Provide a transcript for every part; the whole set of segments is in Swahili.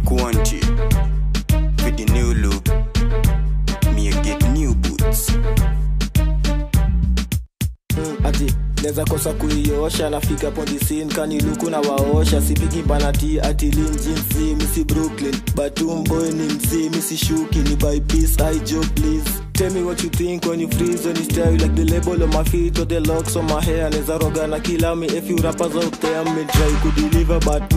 Quanti. For the new look, me a get new boots. Mm, ati neza kosa kuiosha nafika pondisin kaniluku na waosha sipigi banati ati linjinsi misi brooklyn batumboy ni msi misi shuki ni by peace i joke please Tell me what you think when you freeze on your style like the label on my feet or the locks on my hair neza roga na kila me if you rappers out there me try kudeliver but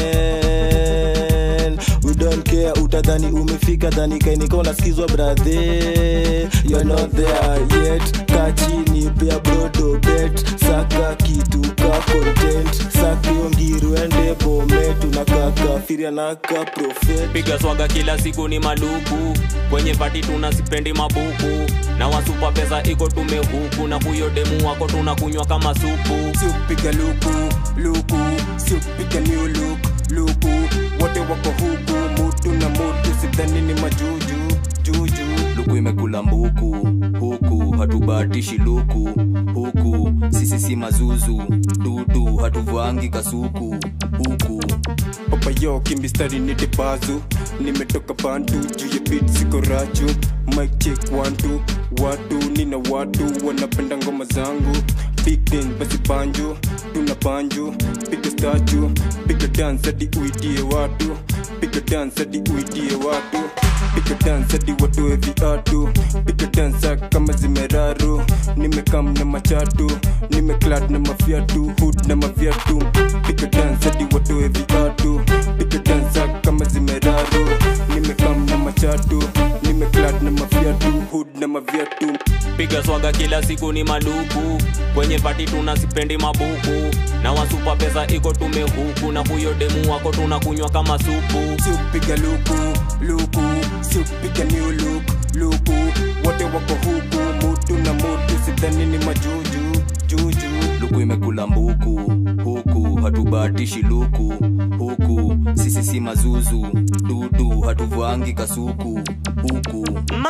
man we don't care utadhani umefika dhani kainiko unasikizwa brathe you're not there yet kachini pia brodo bet saka kitu ka content sakiongiru ende bomet unakakafiria naka profet piga swaga kila siku ni maluku kwenye pati tuna sipendi mabuku na wasupa pesa iko tumehuku na huyo demu wako tunakunywa kama supu siupiga luku luku siupiga new look luku wote wako huku mutu na mutu sidhani ni majuju juju luku imekula mbuku huku hatubahatishi luku huku sisi si mazuzu dudu hatuvangi kasuku huku papayo kimbistari ni debazu nimetoka bantu juu ya bit siko rachu mic check wantu watu nina watu wanapenda ngoma zangu big den basi banjo tuna banjo piga statu piga dance hadi uitie watu piga dance hadi uitie watu piga dance hadi watoe viatu piga dance kama zimeraru nimekam na machatu nimeklad na mafiatu hood na maviatu piga dance hadi watoe viatu piga dance kama zimeraru nimekam na machatu nimeklad na mafiatu hood na maviatu piga swaga kila siku ni maluku kwenye pati tuna sipendi mabuku na wasupa pesa iko tumehuku na huyo demu wako tunakunywa kama supu siupiga luku luku siupiga new look luku wote wako huku mutu na mutu sidhani ni majuju juju luku imekula mbuku huku hatubahatishi luku huku sisi si mazuzu dudu hatuvangi kasuku huku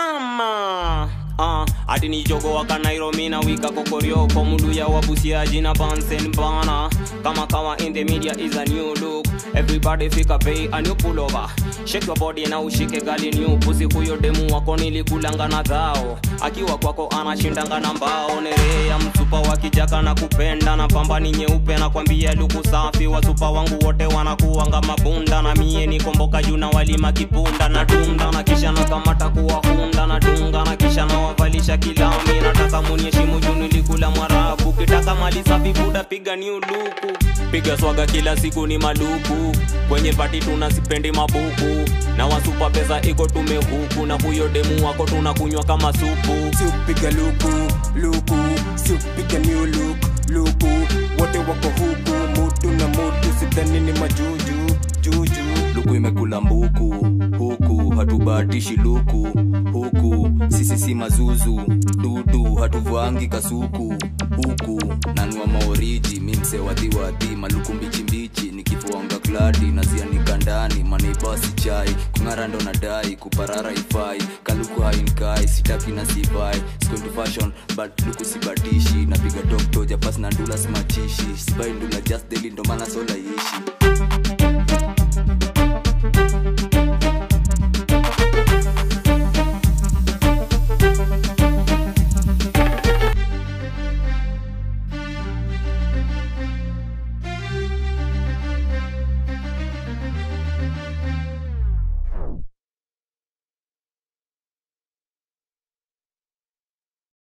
mama uh, ati ni jogo waka nairobi na wika kokorioko muluya wabusiaji na bansen bana kama kawa in the media is a new look everybody fika pay a new pullover shake your body na ushike gali new pusi huyo demu wako nilikulanga na dhao akiwa kwako anashindanga na mbao nerea msupa wa kijaka na kupenda na pamba ni nyeupe na kwambia luku safi wasupa wangu wote wanakuanga mabunda na mie nikomboka juu na walima kipunda na dunda na kisha na kamata kuwahunda na dunga na kisha na wavalisha kilami nataka munyeshimu juu nilikula mwarabu kitaka mali safi buda piga new luku piga swaga kila siku ni maluku kwenye pati tuna sipendi mabuku na wasupa pesa iko tumehuku na huyo demu wako tunakunywa kama supu siupiga luku luku siupiga new look luku wote wako huku mutu na mutu sidhani ni majuju juju luku imekula mbuku huku hatubahatishi luku huku sisi si mazuzu dudu hatuvangi kasuku huku nanua maoriji mimse wadhiwadhi maluku mbichimbichi nikifuanga kladi nazianika ndani maneibasi chai kung'ara ndo nadai kuparara ifai kaluku hainkai sitaki na sivai to fashion but luku sibatishi napiga toktoja pas na ndula simachishi sibai ndula just deli ndo maana sola ishi